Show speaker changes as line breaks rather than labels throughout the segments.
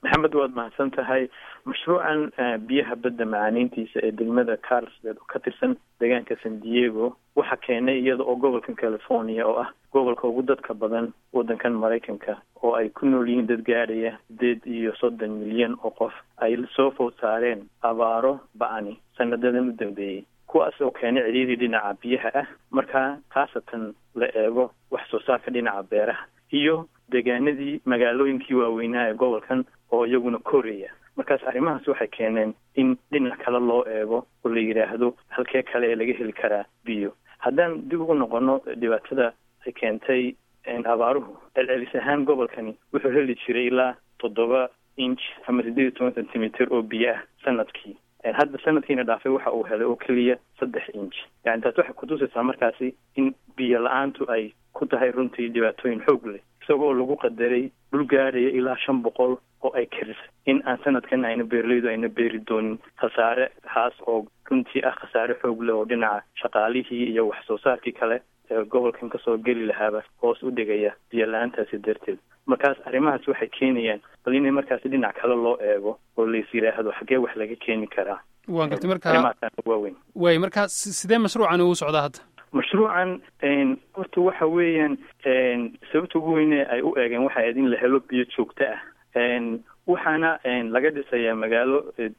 maxamed waad mahadsan tahay mashruucan biyaha badda macaaniintiisa ee degmada carlsbed oo ka tirsan deegaanka san diego waxaa keenay iyada oo gobolkan california oo ah gobolka ugu dadka badan waddankan maraykanka oo ay ku nool yihiin dad gaadhaya sideed iyo soddon milyan oo qof ay soo food saareen abaaro ba-ani sanadadan u dambeeyey kuwaas oo keenay cidhiidii dhinaca biyaha ah markaa khaasatan la eego wax soo saarka dhinaca beeraha iyo deegaanadii magaalooyinkii waaweynaa ee gobolkan oo iyaguna koraya markaas arrimahaas waxay keeneen in dhinac kale loo eego oo la yidhaahdo halkee kale ee laga heli karaa biyo haddaan dib ugu noqono dhibaatada ay keentay abaaruhu celcelis ahaan gobolkani wuxuu heli jiray ilaa toddoba inch ama sideed iyo toban centimeter oo biyo ah sanadkii hadda sanadkiina dhaafay waxa uu helay oo keliya saddex inch yani taas waxay kutusaysaa markaasi in biyo la-aantu ay ku tahay runtii dhibaatooyin xoog leh isagoo lagu qadaray dhul gaadhaya ilaa shan boqol oo ay karis in aan sanadkan ayna beeraleydu ayna beeri doonin khasaare haas oo runtii ah khasaare xoog leh oo dhinaca shaqaalihii iyo wax soo saarkii kale ee gobolkan kasoo geli lahaaba hoos u dhigaya biyo la-aantaasi darteed markaas arrimahaas waxay keenayaan bal inay markaasi dhinac kale loo eego oo lais yidhaahdo xaggee wax laga keeni karaa
waan gartay marka
waaweyn
way marka sidee mashruucan ugu socdaa hadda
mashruucan horta waxa weeyaan sababta ugu weyne ay u eegeen waxay ahayd in la helo biyo joogto ah waxaana laga dhisayaa magaalo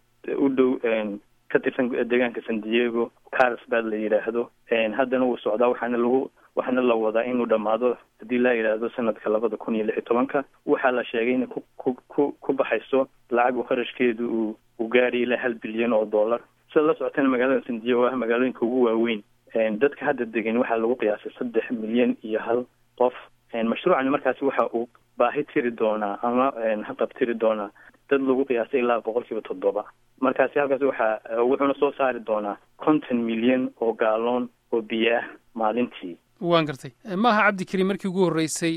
u dhow ka tirsan deegaanka san diego carlsbad la yidhaahdo haddana wuu socdaa waxaana lagu waxaana la wadaa inuu dhammaado haddii la yidhaahdo sanadka labada kun iyo lix iyo tobanka waxaa la sheegay inay ku ku ku ku baxayso lacag uu kharashkeedu uu uu gaadhay ilaa hal bilyan oo dollar sida la socotana magaalada san diego ah magaalooyinka ugu waaweyn dadka hadda degan waxaa lagu qiyaasay saddex milyan iyo hal qof mashruucani markaasi waxa uu baahi tiri doonaa ama haqab tiri doonaa dad lagu qiyaasay ilaa boqol kiiba toddoba markaasi halkaas waxaa wuxuuna soo saari doonaa konton milyan oo gaaloon oo biyo ah maalintii
waan gartay maaha cabdikariim markii ugu horreysay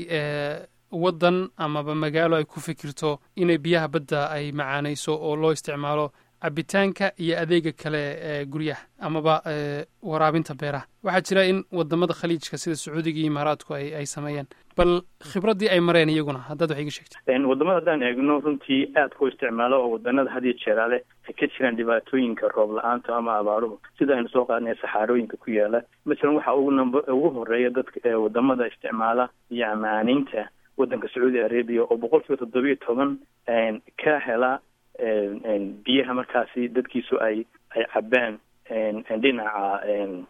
waddan amaba magaalo ay ku fikirto inay biyaha badda ay macaanayso oo loo isticmaalo cabitaanka iyo adeega kale ee guryaha amaba waraabinta beeraha waxaa jira in wadamada khaliijka sida sacuudiga iyo imaaraadku ay ay sameeyeen bal khibraddii ay mareen iyaguna haddaad wax iga sheegta
wadamada haddaan eegno runtii aad ku isticmaalo oo wadanada had iyo jeeraale ay ka jiraan dhibaatooyinka roob la-aanta ama abaaruhu sida aynu soo qaadnay saxaarooyinka ku yaala masalan waxaa ugu namba ugu horeeya dadka wadamada isticmaala iyo amaaneynta waddanka sacuudi arabia oo boqol kiiba toddobiyo toban ka hela biyaha markaasi dadkiisu ay ay cabaan dhinaca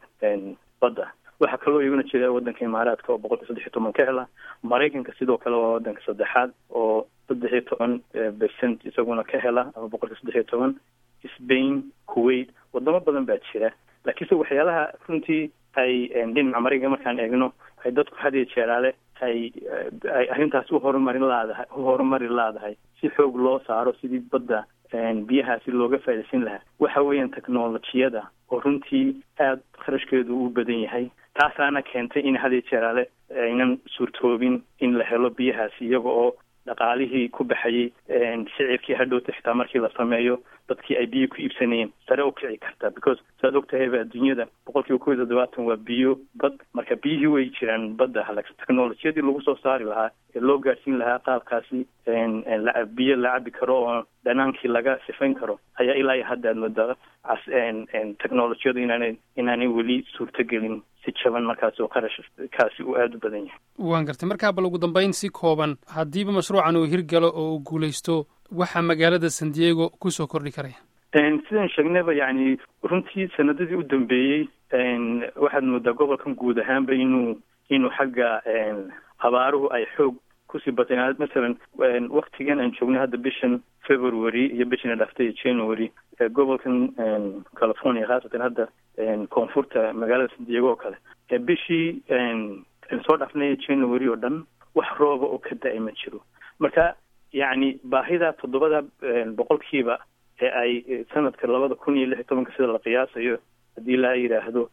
badda waxaa kaloo iyaguna jira waddanka imaaraadka oo boqolkiiba saddex iyo toban ka hela maraykanka sidoo kale waa waddanka saddexaad oo saddex iyo toban percent isaguna ka hela ama boqolkiiba saddex iyo toban spain kuwait wadamo badan baa jira laakiinse waxyaalaha runtii ay dhinaca maraykanka markaan eegno ay dadku had iyo jeeraale ay ay arrintaas uhorumarin laadahay u horumari laadahay si xoog loo saaro sidii badda biyahaasi looga faaidaysan lahaa waxa weeyaan technolojiyada oo runtii aada kharashkeedu u badan yahay taasaana keentay in had iyo jeeraale aynan suurtoobin in la helo biyahaasi iyaga oo dhaqaalihii ku baxayay shicirkii hadhowta xitaa markii la sameeyo dadkii ay biyo ku iibsanayeen sare u kici kartaa because saad og tahayba adduunyada boqol kiiba kow iyo toddobaatan waa biyo bad marka biyihii way jiraan badda halagsan technolojiyadii lagu soo saari lahaa ee loo gaadhsiin lahaa qaabkaasi biyo la cabi karo oo dhanaankii laga sifayn karo ayaa ilaa iyo hadda aad moodaa cas technolojiyadu inaanay inaanay weli suurtogelin si jaban markaas oo qarash kaasi uu aada u badan yahay
waan gartay markaa bal ugu dambayn si kooban haddiiba mashruucan uu hirgalo oo uu guulaysto waxaa magaalada san diego kusoo kordhi karaya
sidaan sheegnayba yacni runtii sanadadii u dambeeyey waxaad moodaa gobolkan guud ahaanba inuu inuu xagga abaaruhu ay xoog kusii batay masalan waktigan aan joogno hadda bishan february iyo bishana dhaftay january gobolkan california khaasatan hadda koonfurta magaalada san diego oo kale bishii soo dhaafnay january oo dhan wax rooba oo ka da-ay ma jiro marka yacni baahida toddobada boqolkiiba ee ay sanadka labada kun iyo lix iyo tobanka sida la qiyaasayo haddii la yidhaahdo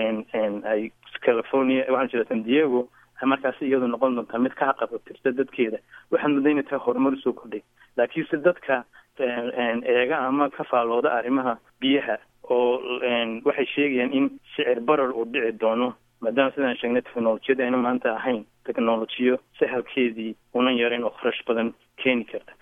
ay california waxaan jira san diego markaasi iyadu noqon doontaa mid ka haqabatirta dadkeeda waxaad mudda inay tahay horumar usoo kordhay laakiinse dadka eega ama ka faalooda arrimaha biyaha oo waxay sheegayaan in shicir barar uu dhici doono maadaama sidaan sheegnay technolojiyada ayna maanta ahayn technolojiyo sahalkeedii unan yarayn oo kharash badan keeni karta